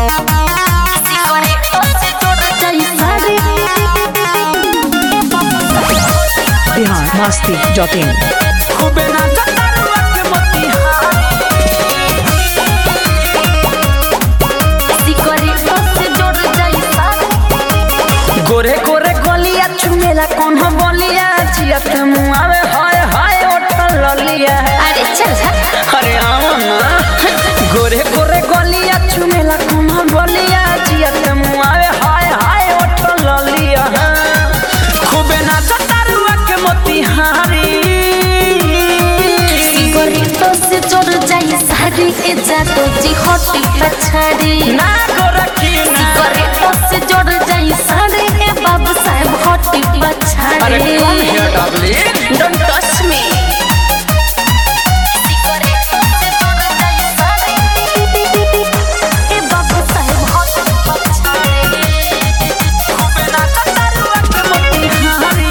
Bihar Masti dot in खूबे नाचा तारुआ के मोतिहारी गोरे गोरे गोलिया चुमेला कौन हो बोलिया जिया ते मुआवे हाय हाय ओठल ललिया अरे चल झट अरे आओ ना गोरे गोरे गोलिया चुमेला कौन हो बोलिया जिया ते मुआवे हाय हाय ओठल ललिया खूबे नाचा तारुआ के मोतिहारी सिगरेटो से जोड़ जाई सारी ए जातो जी हटी पछाड़ी ना गोरखी ना सिगरेटो से जोड़ जाई सारी ए बाबू साहब हटी पछाड़ी अरे कौन है डबली डोंट टच मी सिगरेटो से जोड़ जाई सारी ए बाबू साहब हटी पछाड़ी खूबे नाचा तारुआ के मोतिहारी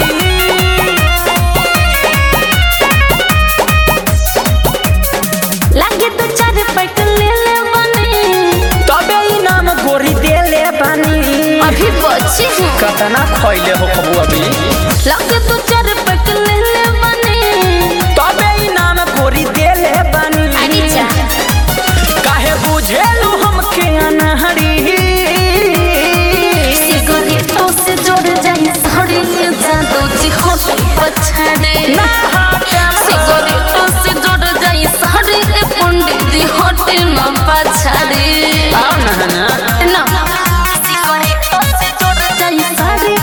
लागे तो चार पैक ले ले बने तबे इनाम गोरी देले बानी अभी बची हूँ कतना खइले हो खबू अभी लागे तो चार पैक ले ले बने तबे इनाम गोरी देले बानी अरे जा काहे बुझेलू हमके अनहरी सिगरेटो से जोड़ जाई साड़ी ये जादू जी होट पछाड़े ना हाथे सिगरेटो से जोड़ जाई साड़ी ए पंडित जी होट न पछाड़े आओ ना ना ना सिगरेटो से जोड़ जाई साड़ी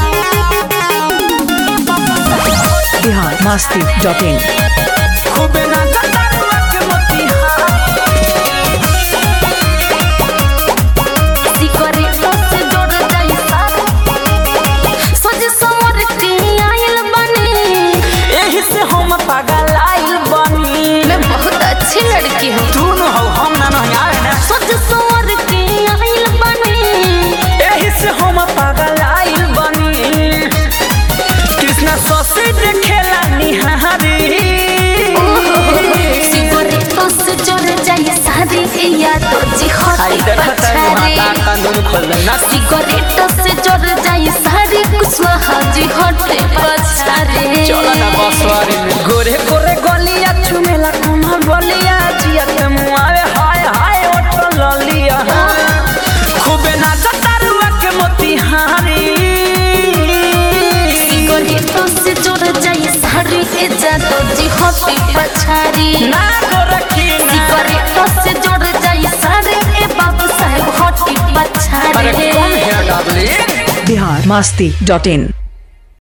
बिहार मस्ती डॉट इन खूबे नाचा तारुआ के मोतिहारी सिगरेटो से जोड़ जाई साड़ी सज समर के आयल बने एही से हम पागल आइल बनी मैं बहुत अच्छी लड़की हूँ तू न हो हम ना नहीं आए ना सज समर के आयल बने एही से हम पागल आइल बनी कृष्णा ससी देखेला निहारी सिगरेटो से जोड़ जाई सारी ए यादो जी आई हटी देखत है पछाड़ी माता कानून खोल देना सिगरेटो से जोड़ जाई सारी कुशवाहा जी हटे पछाड़ी चलो ना बसवारी में गोरे गोरे गलिया चुमेला कौन बोलिया जिया के मुआवे हाय हाय ओठो ललिया खूबे नाचा तारुआ के मोतिहारी सिगरेटो से जोड़ जाई सारी ए जादो जी हटी पछाड़ी ना गोरखी ना सिगरेटो से जोड़ जाई सारी ए बाबू साहब हटी अरे पछाड़ी कौन है डबली बिहार मस्ती डॉट इन